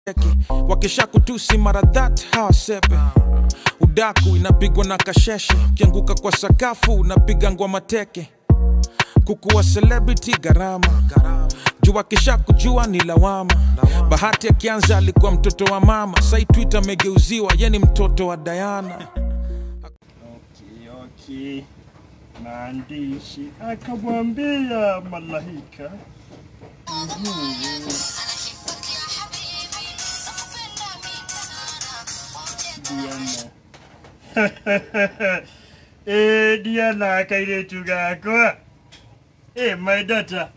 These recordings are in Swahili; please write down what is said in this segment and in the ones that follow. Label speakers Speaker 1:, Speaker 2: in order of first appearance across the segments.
Speaker 1: wakisha kutusi mara that hawasepe udaku inapigwa na kasheshe ukianguka kwa sakafu unapiga ngwa teke kukuwa celebrity gharama juu wakisha kujua ni lawama bahati akianza alikuwa mtoto wa mama sai twitter amegeuziwa ye ni mtoto wa dayana
Speaker 2: Okay, okay. Maandishi akamwambia malaika Diana. eh, Diana kairetu gakwa. Eh, my daughter.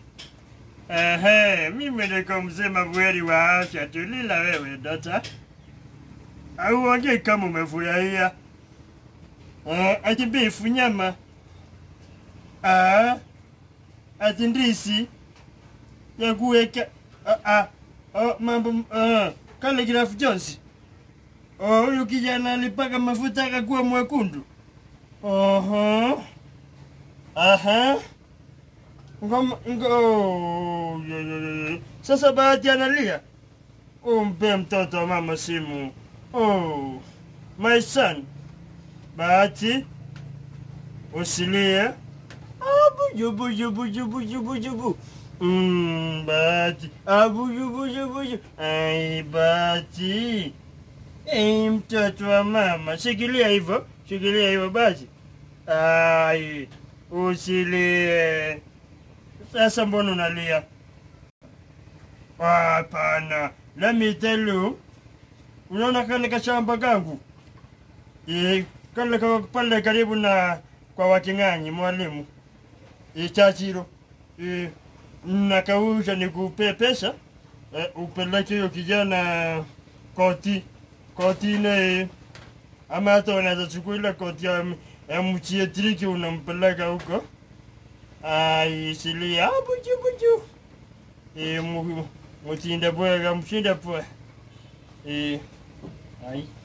Speaker 2: Ehe, mimi niko mzima bweri wa afya. Tulila wewe data. Auongei kama umefurahia. Eh, ati befu nyama. Ah, ati ndisi ya kuweka ah, ah, oh, mambo ah, kale Graf Jones. Oh, huyu kijana alipaka mafuta akakuwa mwekundu. Oho. Aha. Ngoma ngo. yo, yo, yo, yo. Sasa bahati analia. Umpe mtoto wa mama simu. Oh, my son. Bahati. Usilie. Abu buju buju buju buju bu. Mm, Bahati. Abu buju buju buju. Ai, Bahati. Ei, mtoto wa mama. Shikilia hivyo. Shikilia hivyo basi. Ai, usilie. Sasa mbona unalia? Hapana. Let me tell you. Unaona kale kashamba kangu? Eh, kale kwa pale karibu na kwa Waking'anyi mwalimu. Eh, Chachiro. Eh, nakausha nikupe pesa. Eh, upeleke hiyo kijana koti. Koti ile ama hata unaweza chukua ile koti ya, ya mchietriki unampeleka huko. Ai, silia buju buju. Eh, mu- mutinde bwega mshinde pwe. Eh, ai.